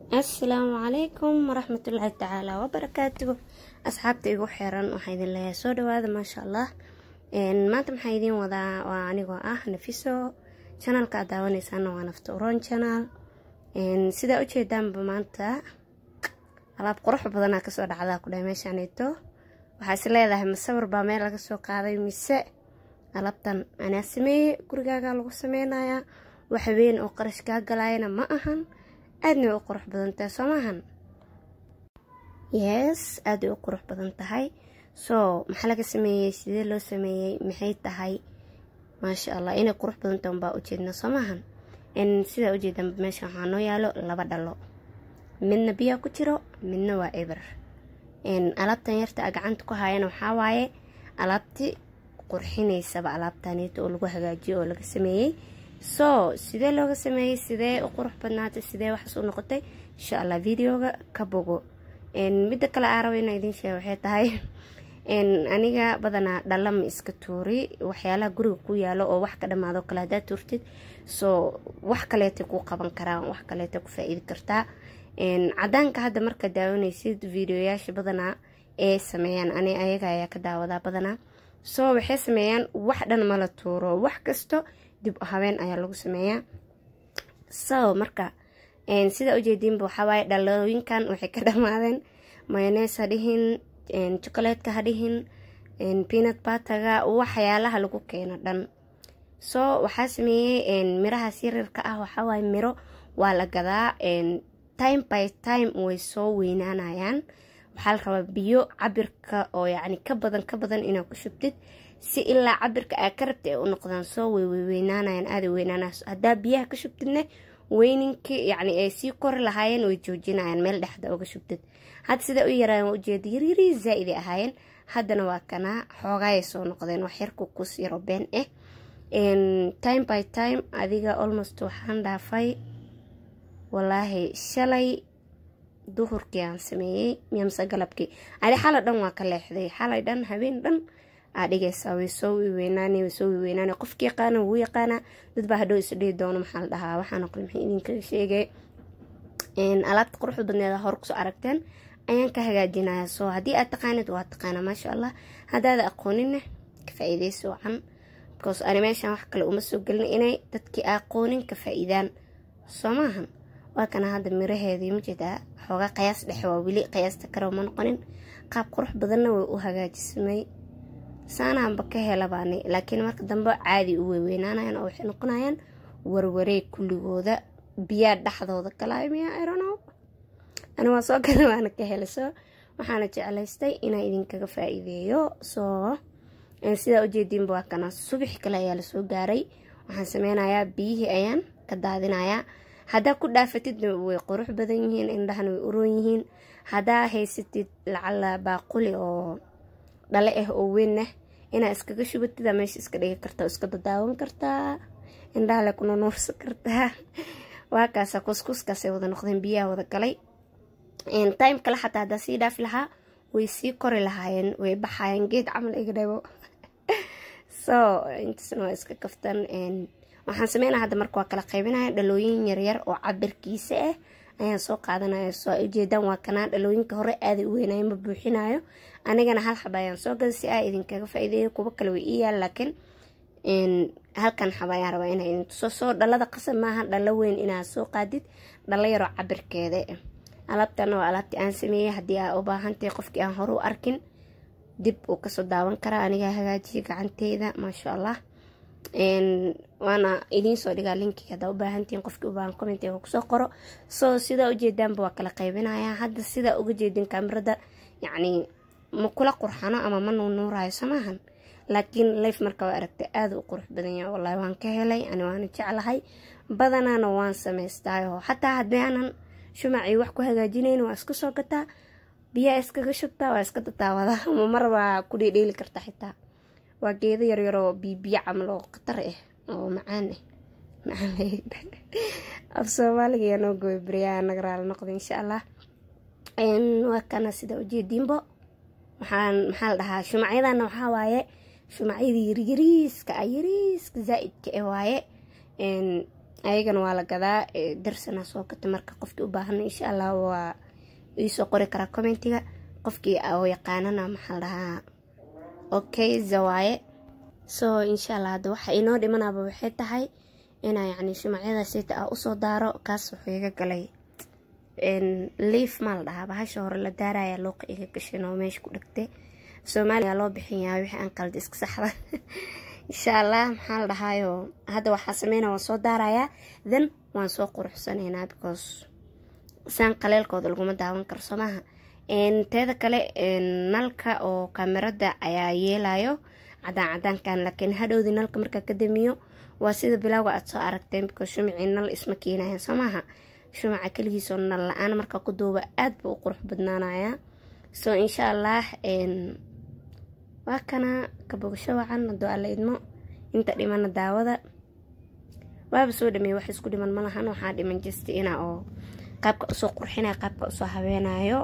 asalaamu calaykum waraxmatullaahi tacaala wabarakaatuhu asxaabta igu xiran waxaa idin leeyahay soo dhawaada maasha allah maanta maxaa idiin wadaa waa anigoo ah nafiso janalka aad daawaneysaana waa nafta uron janal sidaa ujeedaanba maanta alaab qurux badanaa kasoo dhacdaa ku dhahay meeshaanito waxaa is leedahay masawir baa meel laga soo qaaday mise alaabtan anaa sameeyey gurigaaga lagu sameynayaa wax weyn oo qarash kaa galayana ma ahan aadna way u qurux badan tahay soo maahan yes aada way u qurux badan tahay soo maxaa laga sameeyey sidee loo sameeyey maxay tahay maasha allah inay qurux badan tahay unbaa ujeedna soo maahan sidaa ujeedan meesha waxaa noo yaalo laba dhalo midna biyaa ku jiro midna waa eber alaabtan yarta a gacanta ku haayana waxaa waaye alaabti qurxineysaba alaabtaneeta oo lagu hagaajiyo oo laga sameeyey soo sidee looga sameeyey sidee u qurux badnaatay sidee waxaas u noqotay insha allah videoga ka bogo midda kale aa raba inaa idiin sheega waxay tahay aniga badanaa dhalama iska tuuri waxyaalaha guriga ku yaalo oo wax ka dhamaado kale haddaa tuurtid soo wax kaleetay kuu qaban karaan wax kaleeta ku faa-iidi kartaa cadaanka hadda marka daawanaysid videoyaasha badanaa ee sameeyaan ani ayaga ayaa ka daawadaa badanaa soo waxay sameeyaan wax dhan mala tuuro wax kasto dib habeen ayaa lagu sameeyaa so marka sidaa ujeediinba waxawaaye dhalooyinkan waxay ka dhamaadeen mayonees ha dhihin jokaleedka ha dhihin pinat bataga waxyaalaha lagu keeno dhan soo waxaa sameeyey mirahaas yaryarka ah waxawaaye miro waa la gadaa time by time way soo weynaanayaan waxaa la rabaa biyo cabirka oo yacni ka badan ka badan inaad ku shubtid si ilaa cabirka aa ka rabta ay u noqdaan soo way weynaanayaan aada weynaanaas haddaa biyaha ka shubtidna weyninkii yacni ay sii kori lahaayeen way joojinayaan meel dhexda uga shubtid hadda sida u yaraayan waa ujeeda yaryari zaa-iday ahaayeen haddana waa kanaa xoogaayay soo noqdeen wax yarku kus yaro been ah time by time adiga almost waxaan dhaafay walaahi shalay duhurkii aan sameeyey miyamse galabkii adi xalay dhan waa ka leexday xalay dhan habeen dhan aa dhigaysaa way soo wiweynaan way soo wiweynaan qofki yaqaana wuu yaqaana dad baa hadhow isdhihi doono maxaa la dhahaa waxaana qole maxay idinkaga sheegay alaabta quruxda badneeda hor kusoo aragteen ayaan ka hagaajinaya soo haddii aad taqaanid waa taqaana maasha allah haddaada aqooninna ka faa-iideysi wacan because ani meeshan wax kale uma soo gelin inay dadkii aqoonin ka faa-iidaan soo maahan waa kana hadda miraheedii majeedaa xoogaa qayaas dhexe waa weli qayaasta kale ma noqonin qaab qurux badanna way u hagaajisamay saanaanba ka helabaanay laakiin marka dambe caadi u weyweynanayaan oo waxay noqonayaan warwareeg kulligooda biyaa dhexdooda galaayo miyaa ironow ani waa soo gala waana ka helay soo waxaana jeclaystay inaa idinkaga faa-iideeyo soo sidaa ujeediinba waa kana subax kale ayaa lasoo gaaray waxaan sameynayaa biyihii ayaan ka daadinayaa haddaa ku dhaafatidna way qurux badan yihiin indhahana way uroon yihiin haddaa haysatid lacala baaquli oo dhale ah oo weyn ah inaa iskaga shubatida meesha iska dhigi karta oo iska dadaawan kartaa indhahale kuna nuursan kartaa waa kaasa kuskuskaasay wada noqdeen biyaha wada galay time kale xataa haddaa sii dhaafi lahaa way sii kori lahaayeen way baxaayeen geed camal iga dhabo so intaasna waa iska kaftan waxaan sameynaa hadda marka waa kala qaybinaya dhalooyin yaryar oo cabirkiisa ah ayaan soo qaadanaya soo ujeedaan waa kanaa dhalooyinka hore aaday u weynayo ma buuxinayo anigana hal xaba ayaan soo gada si aa idinkaga faa-iideeyo kuwo kale way ii yaal laakiin halkan xaba ayaan rabaa inaa idin tuso soo dhalada qasab maaha dhalo weyn inaad soo qaadid dhalo yaroo cabirkeeda alaabtana waa alaabtii aan sameeyey haddii aa u baahantahay qofkii aan hore u arkin dib uu kasoo daawan karaa anigaa hagaajiyay gacanteyda maasha allah waana idiin soo dhigaa linkii haddaa u baahantihiin qofkii u baahan commentiga kusoo qoro soo sidaa ujeedaanba waa kala qaybinaya hadda sidaa uga jeedin kaamirada yacni ma kula qurxano ama ma nuunuurayo samaahan laakiin life marka waa aragtay aada u qurux badan yahay wallahi waan ka helay ani waana jeclahay badanaana waan samaystaayoo xataa haddii aanan shumacii wax ku hagaajinayn waa iska soo gataa biyaa iskaga shubtaa waa iska dadaawadaa ama mar waa ku dhiidhiili karta xitaa waa geedo yaryaroo biibiyo camal oo khatar ah oo macaan ah macaan af soomaaliga yaa noo gooy beriyaa naga raali noqda insha allah waa kana sida ujeediinbo waxaan maxaa la dhahaa shumacyadana waxaa waaye shumacyadii yaryariiska ah yariiska zaa-idka ah waaye ayagana waa la gadaa darsana soo gata marka qofkii u baahan insha allah waa iisoo qori karaa commentiga qofkii oo yaqaanana maxaa dhahaa okay zawaaye so insha allah hadda waxa inoo dhimanaaba waxay tahay inaa yacni shumacyada sita ah usoo daaro kaas wuxuu iga galay liif maa la dhahaa bahasha hore la daaraya looqa iga gashan oo meesha ku dhagtay soomaaliya loo bixin yahay wixii aan qalda iska saxda insha allah maxaa la dhahaayo hadda waxaa sameynaa waan soo daarayaa then waan soo quruxsanaynaa because saan qaleelkooda laguma daawan karo soo maaha teeda kale nalka oo kamerada ayaa yeelayo cadaan cadaankan laakiin hadhowdii nalka markaa ka damiyo waa sida bilowga aad soo aragteen because shumacii nal isma keenayan soo maaha shumaca keligiisoo nal la-aan markaa ku duuba aad buu u qurux badnaanayaa so insha allah waa kana kabogasho wacan hadoo alla idmo inta dhimana daawada waaba soo dhameeye wax isku dhiman malahan waxaa dhiman jasti ina oo qaabka usoo qurxinaya qaabka usoo habeenayo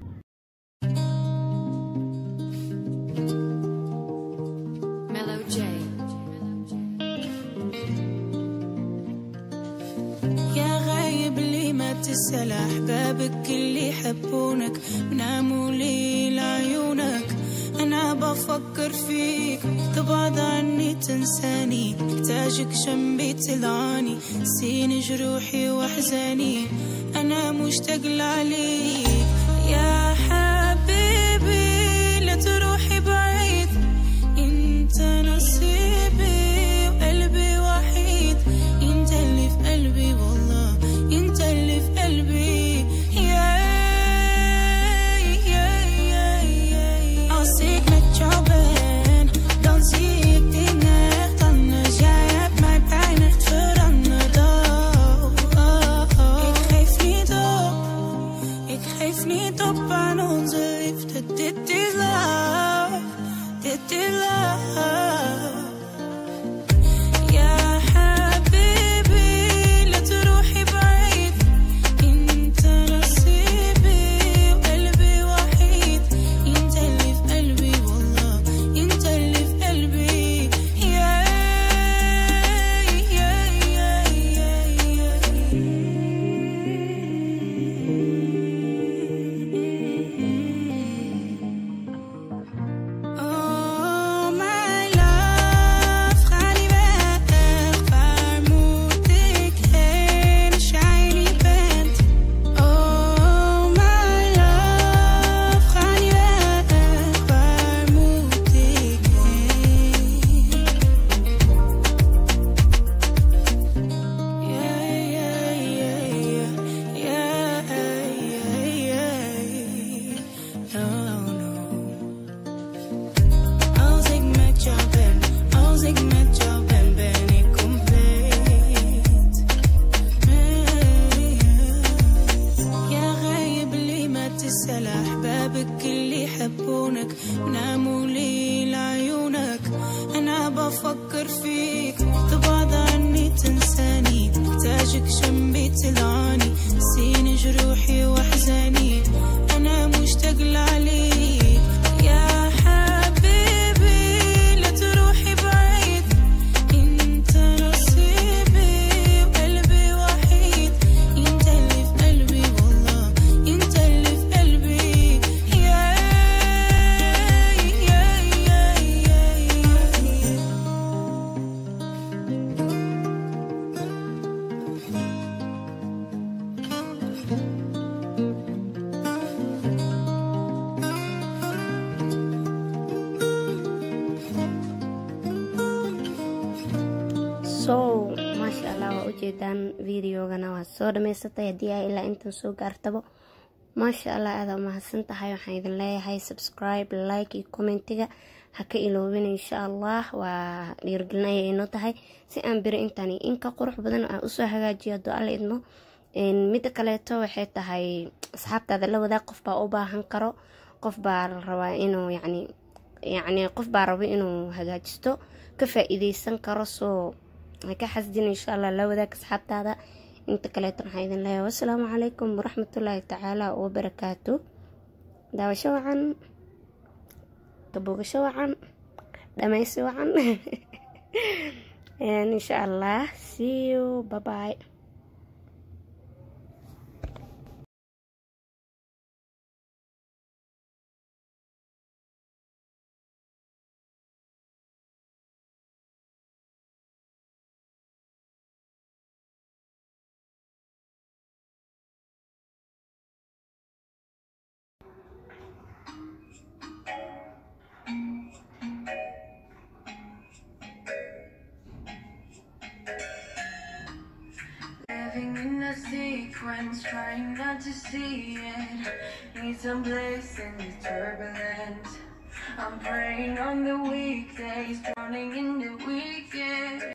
تسأل أحبابك اللي يحبونك وناموا لي لعيونك أنا بفكر فيك تبعد عني تنساني محتاجك جنبي تلعاني سين جروحي وأحزاني أنا مشتاق لعليك يا حبيبي لا تروحي بعيد انت نصيبي وقلبي وحيد انت اللي في قلبي والله انت اللي في قلبي يا يا يا يا Als ik met jou ben, dan zie ik dingen echt anders. Jij hebt mij bijna echt veranderd. Oh, oh, oh. Ik geef niet op, ik geef niet op aan onze liefde. Dit is love, dit is love. يا حبيبي لا تروحي بعيد انت نصيبي وقلبي وحيد انت اللي في قلبي والله انت اللي في قلبي يا يا يا يا Oh my love, ga niet weg, waar moet ik heen als jij niet bent? Oh my love, ga niet weg, waar moet ik heen? Yeah, yeah, yeah, yeah, yeah, yeah, no, no. Als ik met jou ben, als ik met jou ben, ben ik compleet. يا غايب لي ما تسأل أحبابك اللي يحبونك وناموا لي لعيونك أنا بفكر فيك تبعد عني تنساني محتاجك جنبي تلعاني سين جروحي وأحزاني أنا مشتاق لعليك يا حبيبي لا تروحي بعيد انت نصيبي وقلبي وحيد انت اللي في قلبي والله انت اللي في قلبي يا يا يا يا يا so maasha allah waa ujeedaan videogana waad soo dhamaysatay haddii ay ilaa intan soo gaartabo maasha allah aada umahadsan tahay waxaan idin leeyahay subscribe like iyo commentiga ha ka iloobin insha allah waa dhiirgelin ayay inoo tahay si aan beri intaani inka qurux badan aan usoo hagaajiyo hadduu alla idmo midda kaleeto waxay tahay asxaabtaada la wadaag qof baa u baahan karo qof baa la rabaa inuu yacni yacni qof baa raba inuu hagaajisto ka faa-iideysan karo soo ha ka xasdin insha allah la wadaag asxaabtaada inta kaleeto waxaan idin leeyahay wasalaamu calaykum waraxmatullaahi tacaala wabarakaatu daawasho wacan kabogasho wacan dhammaysi wacan insha allah see you bye bye Living in a sequence, trying not to see it. Need some bliss in the turbulence. I'm praying on the weekdays, drowning in the weekend.